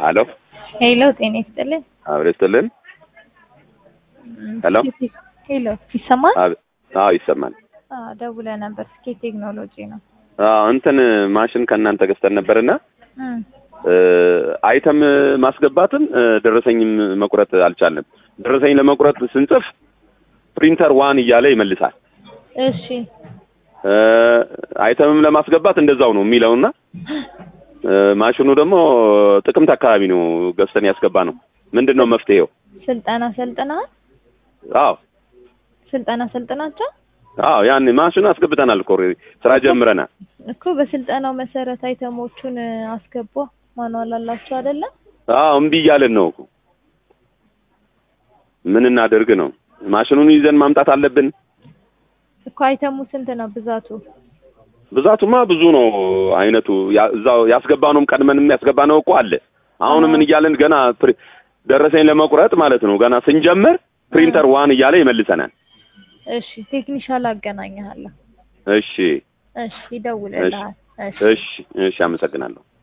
አሎ ሄሎ ጤና ይስጥልኝ። አብሬ ስትልን ሄሎ ሄሎ ይሰማል? አብ- አዎ ይሰማል። አዎ ደውለህ ነበር። ስኬት ቴክኖሎጂ ነው። አዎ እንትን ማሽን ከእናንተ ገዝተን ነበርና እም፣ አይተም ማስገባትም እ፣ ደረሰኝም መቁረጥ አልቻልንም። ደረሰኝ ለመቁረጥ ስንጽፍ ፕሪንተር ዋን እያለ ይመልሳል። እሺ እ፣ አይተምም ለማስገባት እንደዛው ነው የሚለውና እ፣ ማሽኑ ደግሞ ጥቅምት አካባቢ ነው ገዝተን ያስገባ ነው። ምንድን ነው መፍትሄው? ስልጠና ሰልጥነሃል? አዎ ስልጠና ሰልጥናቸው አዎ ያን ማሽኑ አስገብተናል እኮ ኦልሬዲ ስራ ጀምረናል። እኮ በስልጠናው መሰረት አይተሞቹን አስገባ። ማኗል አላቸው አይደለም? አዎ እምቢ እያለን ነው እኮ ምን እናደርግ ነው? ማሽኑን ይዘን ማምጣት አለብን። እኮ አይተሙ ስንት ነው ብዛቱ? ብዛቱማ ብዙ ነው አይነቱ። ያ- እዛው ያስገባነውም ቀድመንም ያስገባነው እኮ አለ። አሁን ምን እያለን ገና ፕሪ- ደረሰኝ ለመቁረጥ ማለት ነው ገና ስንጀምር ፕሪንተር ዋን እያለ ይመልሰናል። እሺ ቴክኒሻል አገናኘሃለሁ። እሺ እሺ ይደውልልሃል። እሺ እሺ እሺ፣ አመሰግናለሁ።